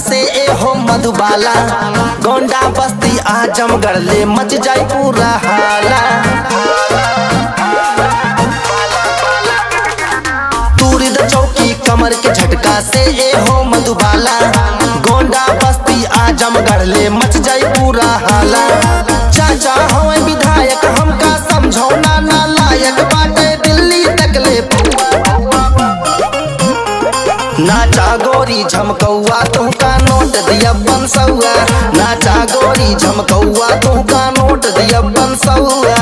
से ए हो मधुबाला गोंडा बस्ती आजमगढ़ ले मच जाए पूरा हाला तूरी द चौकी कमर के झटका से ए हो मधुबाला गोंडा बस्ती आजमगढ़ ले मच जाए पूरा हाला चाचा हवे विधायक हमका समझौना ना लायक बाटे दिल्ली तक ले नाचा गोरी झमकौआ तुहका नोट दिया बनसौआ नाचा गोरी झमकौआ तुहका नोट दिया बनसौआ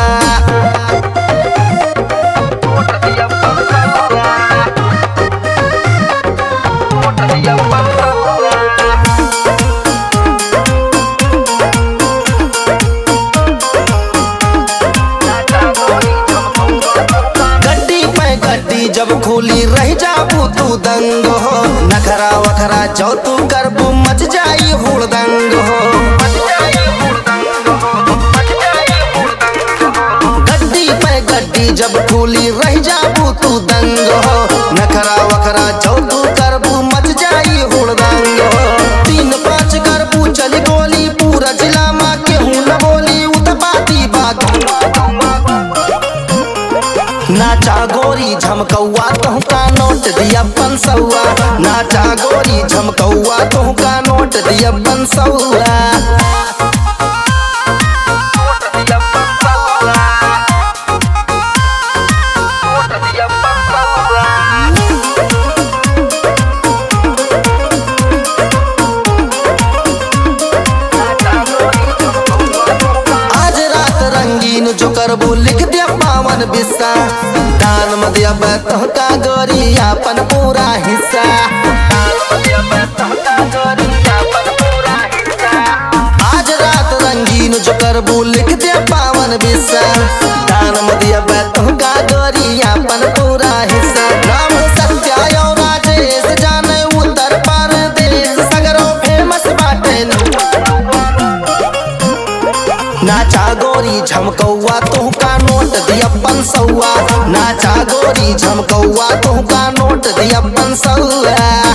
गड्डी पे गड्डी जब खोली रह जाबू तू दंग हो नखरा वखरा जो तू करबू मच जाई हुड़दंग हो गड्डी पे गड्डी जब खोली रह जाबू तू दंग हो नखरा वखरा जो तू करबू मच जाई हुड़दंग हो तीन पाँच करबू चली गोली पूरा जिला माँ केहू न बोली उतपाती बात नाचा गोरी झमकौआ तुहका नोट दिया बनसौआ नाचा गोरी झमकौआ तुहका नोट दिया बनसौआ आज रात रंगीन जो करबू लिख दिया पावन बिस्सा दान में दिया तुहका गोरी अपन पूरा हिस्सा आज रात रंगीन जो करबू लिख दिया पावन बिस्सा दान में दिया तुहका गोरी अपन पूरा हिस्सा राम सत्या और राजेश जाने उत्तर प्रदेश सगरो फेमस बाटे नाचा गोरी झमकौआ तुहका नोट दिया बनसौआ नाचा गोरी झमकौआ तुहका नोट दिया बनसौआ